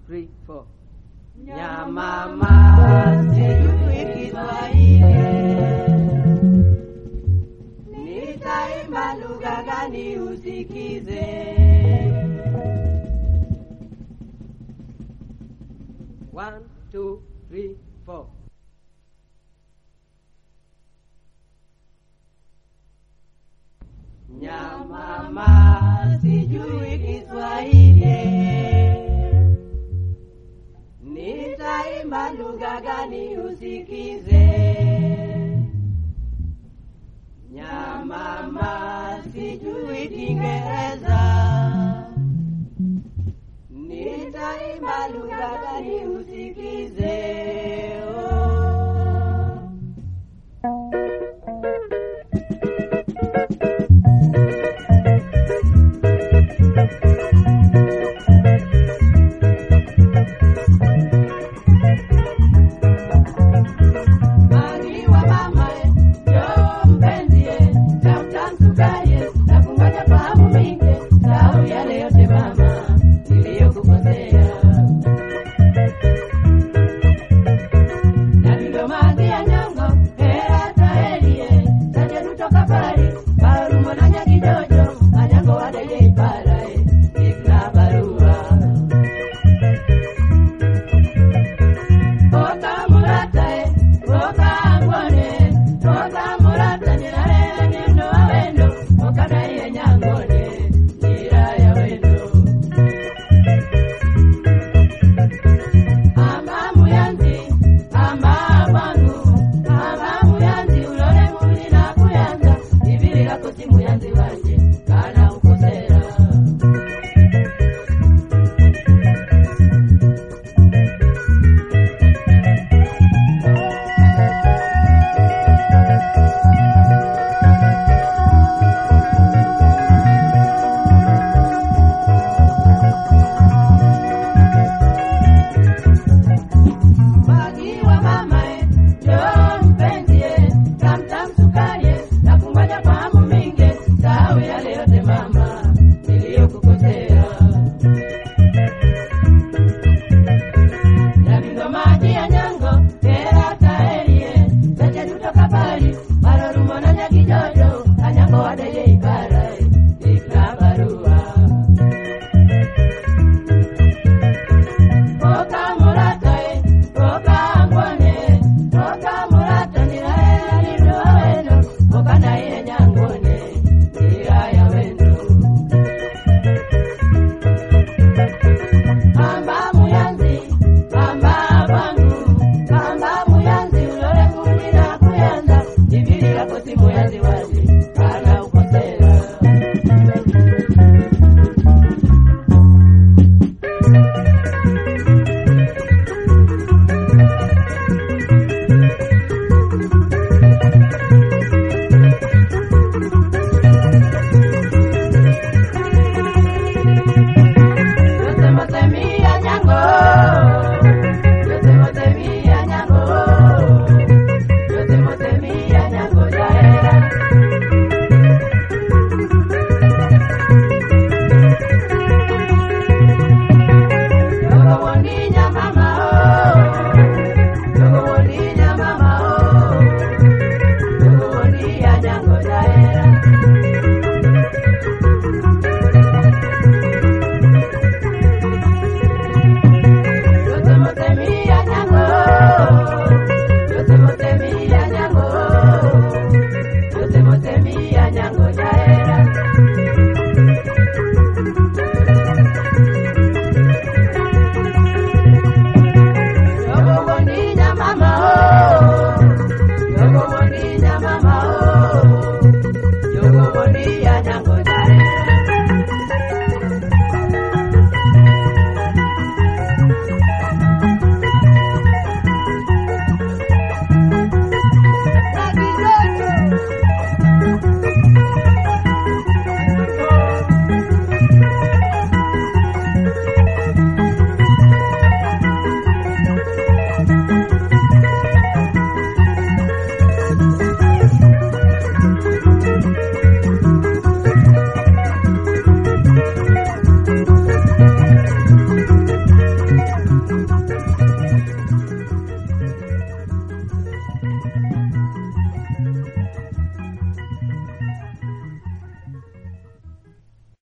three, four. Nyamama sijui Kiswahili, nitaimba lugha gani usikize? One, two, three, four. Nyamama sijui Kiswahili, nitaimba lugha gani usikize? Nyamama sijui Kiingereza, nitaimba lugha gani usikize? Oh. Magiwa mamae, njoo mpenzie, tafuta msukaye, na kungoja fahamu mingi, sahau yale yote mama niliyokukosea. Na vivyo maji ya nyongo, hera taelie, taje kutoka pari, barumo na nyakijojo, anyango wadege iparae, ikna barua. Oka muratae, oka ngone, oka murata nirare nendo awendo, oka naiye nyangone, nira ya wendo. Ama muyanzi, ama wangu, ama muyanzi, ulole muli na kuyanza, ibirira kuti muyanzi wanje, kana ukosera. Magiwa mamae, njoo mpenzie, tamtam sukaye, na kungoja fahamu mingi, sahau yale yote mama niliyokukosea. Na vindo maji ya nyango, hera taerie, zache tutoka pali, marorumo na nyakijojo, anyango wadege iparae, ikna barua. Oka muratae, oka ngone, oka murata nirae lindo awendo, oka naiye nyangone, nira ya wendo. Amba muyanzi, amba wangu, amba muyanzi, ulole kundi na kuyanza, ibilira kosi muyanzi wazi, kana ukosera. Yote motemia nyango, yote motemia nyango, yote motemia nyango jaera. Yogo woninya mama oh, yogo woninya mama oh, yogo wonia nyango jaera. Yote motemia nyango, yote motemia nyango, yote motemia nyango jaera. Yogo woninya mama oh, yogo woninya mama oh, yogo wonia nyango jaera.